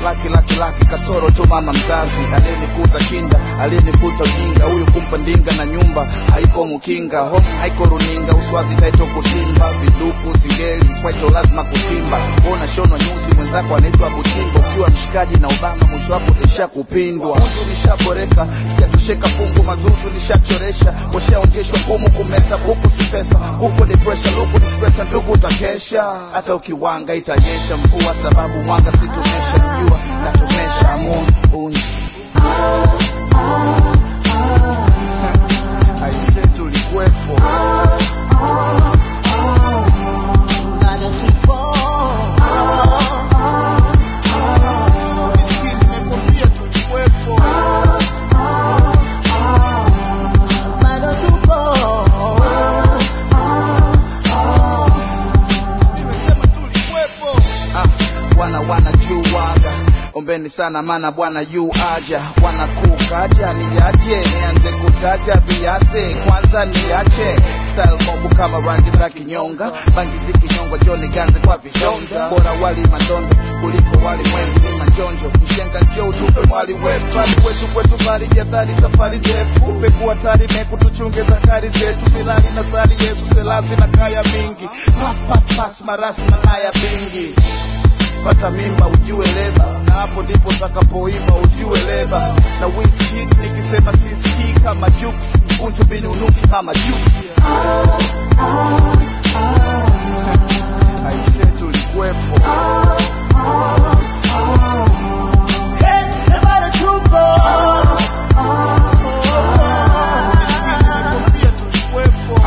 laki laki laki kasoro tu mama mzazi aliyenikuza kinda aliyenifuta ujinga huyu kumpa ndinga na nyumba haiko mukinga home haiko runinga uswazi taito kutimba viduku singeli kwaito lazima kutimba ona shonwa nyuzi mwenzako anaitwa butimba ukiwa mshikaji na obama mwisho wako utaisha kupindwa mtu nishaboreka sijatosheka fungu mazuzu nishachoresha washaonjeshwa ngumu kumesa huku si pesa huku ni pressure luku ni stressa ndugu utakesha hata ukiwanga itanyesha mvua sababu mwanga situmesha jua natumesha moon unji aise tulikuwepo bado tupo Miskini nimekwambia tulikuwepo bado tupo nimesema tulikuwepo ah, wana wana juaga ombeni sana mana bwana yu aja wanakukaja niaje nianze kutaja viaze kwanza niache style mobu kama rangi za kinyonga bangi zikinyongwa joni ganze kwa vidonda bora wali mandondo kuliko wali mwengu ni manjonjo mshenga njoo tupe mwali wetu Twali kwetu kwetu bali jadhari safari ndefu peku hatari meku tuchunge zakari zetu silali na sali yesu selasi na kaya mingi paf paf pas marasi na naya bingi pata mimba ujue leba na hapo ndipo takapoimba ujue leba na Wizkid nikisema sisikii kama juksi unju bini unuki kama juksi aise tulikuwepo Hey, na bado tupo Miskini nimekwambia tulikuwepo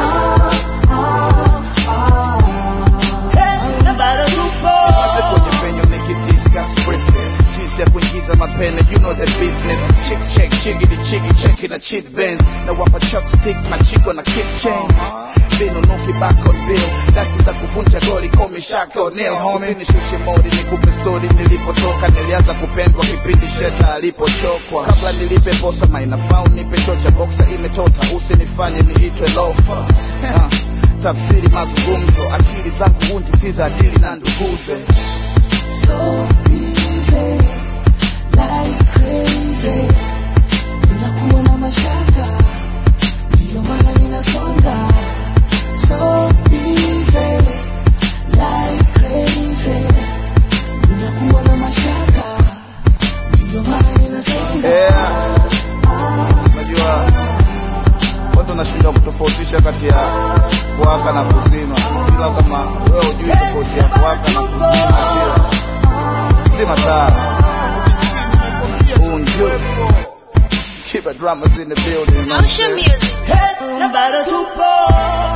Hey, na bado tupo Tuanze kwenye penyo nikidiscuss breakfast jinsi ya kuingiza mapene you know the business chick check chigidi chigi cheki na chick bands na wapa chopstick machiko na kick chain vinunuki back on bill daki za kuvunja goli komi shake onel usinishushe mori nikupe story nilipotoka nilianza kupendwa kipindi sheta alipochokwa kabla nilipe posa mainafau nipe chocha boxa imetota usinifanye niitwe lofa Ha, tafsiri mazungumzo akili zangu hundi si za dili na nduguze So busy, like crazy. Ninakuwa na mashaka, ndiyo maana ninasonga. So busy, like crazy. Ninakuwa na mashaka, ndiyo maana ninasonga. Yeah. unajua watu wanashindwa kutofautisha kati ya kuwaka na kuzima ila kama wewe hujui tofauti ya kuwaka na kuzima sio zima taa unju keep the dramas in the building you know what I'm Ocean saying? Music. Hey, na bado tupo